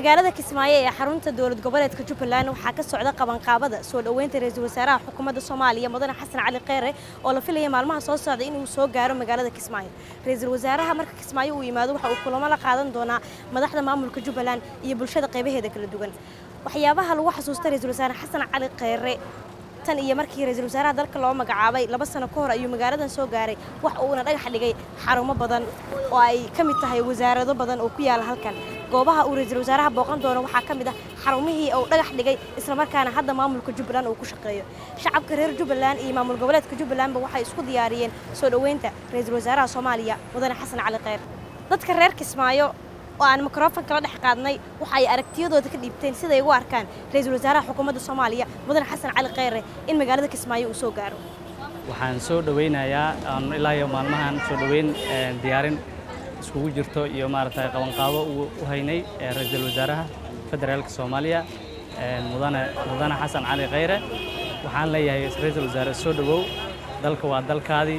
magaalada kismaayo ee xarunta dowlad goboleedka jubbaland waxaa ka socda qabanqaabada soo dhoweynta ra-iisul wasaaraha xukuumadda soomaaliya mudane xasan cali kheyre oo la filaya maalmaha soo socda inuu soo gaaro magaalada kismaayo ra-iisul wasaaraha marka kismaayo uu yimaado waxa uu kulamo la qaadan doonaa madaxda maamulka jubbaland iyo bulshada qaybaheeda kala duwan waxyaabaha lagu xasuusta ra-iisul wasaare xasan cali kheyre tan iyo markii ra-iisul wasaaraha dalka loo magacaabay laba sano ka hor ayuu magaaladan soo gaaray wax uuna dhagax dhigay xarumo badan oo ay ka mid tahay wasaarado badan oo ku yaala halkan goobaha uu ra-iisul wasaaraha booqan doono waxaa ka mid ah xarumihii uu dhagax dhigay islamarkaana hadda maamulka jubbaland uu ku shaqeeyo shacabka reer jubbaland iyo maamul goboleedka jubbalandba waxay isku diyaariyeen soo dhoweynta ra-iisul wasaaraha soomaaliya mudane xasan cali kheyr dadka reer kismaayo oo aan mikrofonka la dhex qaadnay waxa ay aragtiyadooda ka dhiibteen siday ugu arkaan ra-iisul wasaaraha xukuumadda soomaaliya mudane xasan cali kheyre in magaalada kismaayo uu soo gaaro waxaan soo dhoweynayaa aan ilaa iyo maalmahan soo dhoweyn diyaarin iskugu jirto iyo maaragtay qabanqaabo u haynay ra-iisul wasaaraha federaalka soomaaliya mudane mudane xasan cali kheyre waxaan leeyahay ra-iisul wasaare soo dhowow dalka waa dalkaadii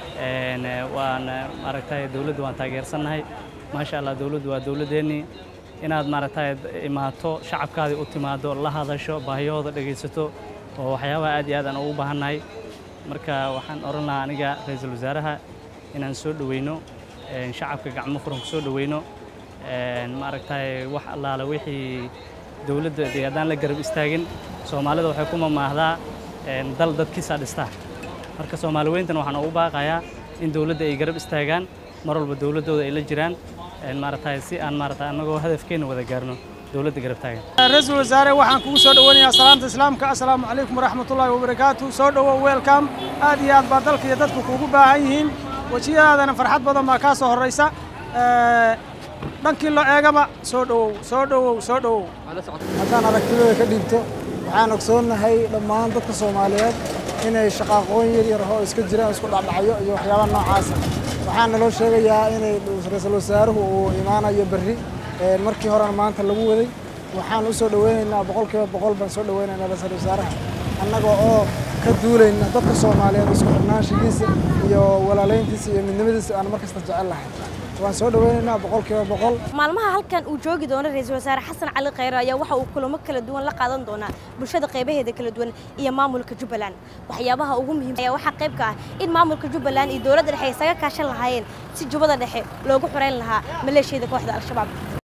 waan maaragtay dowladda waan taageersannahay maasha allah dowladdu waa dowladdeennii inaad maaragtay imaato shacabkaadii u timaado la hadasho baahiyahooda dhegaysato oo waxyaabaha aad iyo aad aan ugu baahannahay marka waxaan odhan lahaa aniga ra-iisul wasaaraha inaan soo dhoweyno shacabka gacmo furan ku soo dhoweyno maaragtay wax allaale wixii dowladda dee haddaan la garab istaagin soomaalida waxay ku mamaahdaa dal dadkiisaa dhistaa marka soomaali weyntan waxaan ugu baaqayaa in dowladda ay garab istaagaan mar walba dowladdooda ay la jiraan maaragtay si aan maaragtay annagoo hadafkeenna wada gaarno dowladda garab taagan ra-iisul wasaare waxaan kugu soo dhoweynayaa salaanta islaamka assalaamu calaykum waraxmatullaahi wabarakaatu soo dhowow weelkam aad iyo aad baa dalka iyo dadku kuugu baahan yihiin wejiyadaadana farxad badan baa kaa soo horraysa dhankii loo eegaba soo dhowow soo dhowow soo dhowow haddaan aragtidooda ka dhiibto waxaan ogsoonnahay dhammaan dadka soomaaliyeed inay shaqaaqooyin yar yar oo iska jiraan isku dhacdhacyo iyo waxyaabaha noocaasa waxaan naloo sheegayaa inay ra-iisul wasaaruhu uu imaanayo berri markii horena maanta lagu waday waxaan u soo dhoweynaynaa boqolkiiba boqol baan soo dhoweynaynaa ra-iisul wasaaraha annaga oo ka duulayna dadka soomaaliyeed isku xirnaanshigiisa iyo walaalayntiisa iyo midnimadiisa aan mar kasta jecel lahay waan soo dhoweynaynaa boqolkiiba boqol maalmaha halkan uu joogi doono ra-iisul wasaare xasan cali kheyre ayaa waxa uu kulamo kala duwan la qaadan doonaa bulshada qaybaheeda kala duwan iyo maamulka jubbaland waxyaabaha ugu muhiimsan ayaa waxaa qayb ka ah in maamulka jubbaland iyo dowladda dhexe ay isaga kaashan lahaayeen si jubbada dhexe loogu xoreyn lahaa maleeshiyada kooxda al-shabaab